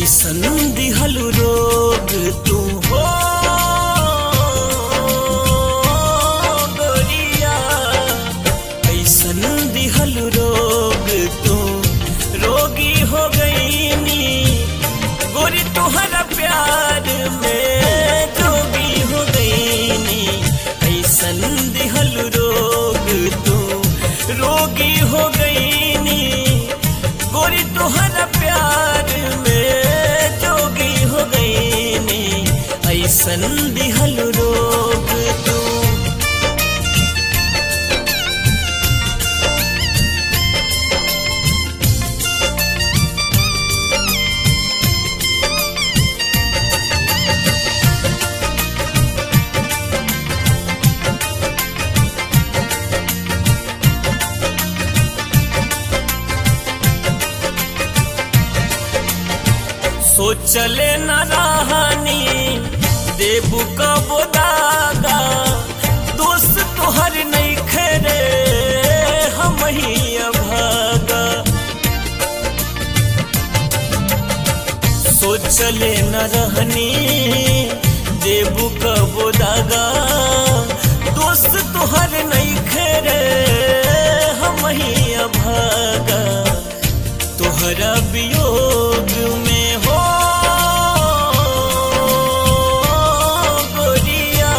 ऐसन दिहलु रोग तू हो गोरिया ऐसन दिहलु रोग तू रोगी हो गईनी गोरी तुहरा प्यार में जोगी हो गईनी ऐसन दिहलु रोग तू रोगी हो गईनी गोरी तुहरा प्यार में जोगी हो गईनी ऐसन दिहलु रोग तू सोचले न रहानी देबू कबो दागा दोस्त तोहर नहीं खेरे हम ही अभागा सोचले न रहनी देबू कबो दागा दोस्त तोहर नहीं खेरे हम ही अभागा तोहरा वियोग में हो गोरिया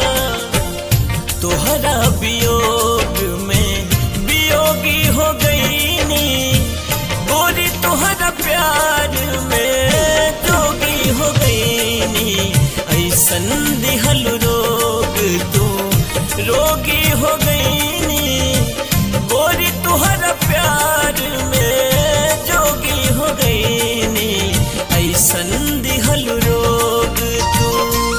तोहरा वियोग में वियोगी हो गईनी गोरी तोहरा प्यार में जोगी हो गईनी ऐसन दिहल रोग तू रोगी हो गईनी गोरी तोहरा प्यार में जोगी हो गईनी ऐसन दिहल रोग तू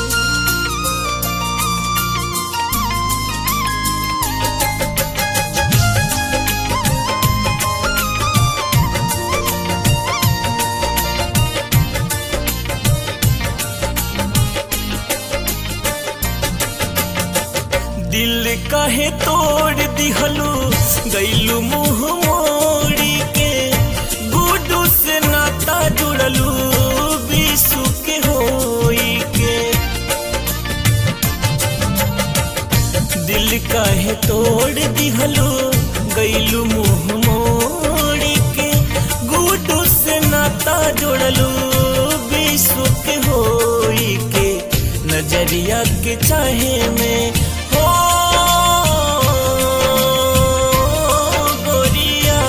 दिल काहे तोड़ दिहलू गईलू मुंह मोड़ी के गुडू से नाता जुड़लू बीसू के होई के दिल काहे तोड़ दिहलू गईलू मुंह मोड़ी के गुडू से नाता जुड़लू बीसू के होई के नजरिया के चाहे में हो गोरिया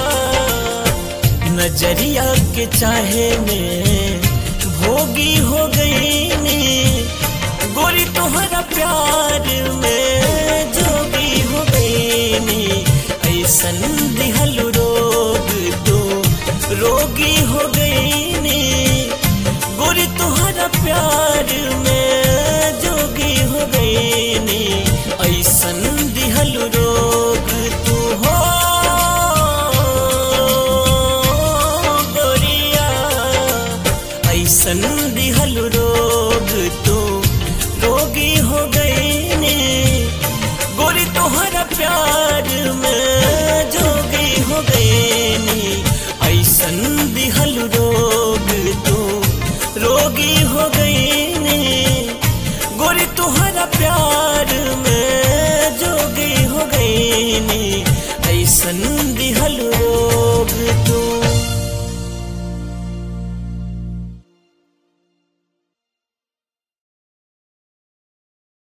नजरिया के चाहे में भोगी हो गई नी गोरी तोहरा प्यार में जोगी हो गई नी ऐसन दिहल रोग तो रोगी हो गई नी गोरी तोहरा प्यार में जोगी हो गई नी ऐसन दिहल रोग तू हो गोरिया ऐसन दिहल रोग तू रोगी हो गई नी गोरी तोहरा प्यार में जोगी हो गई नी ऐसन दिहल रोग तू रोगी हो गई नी गोरी तोहरा प्यार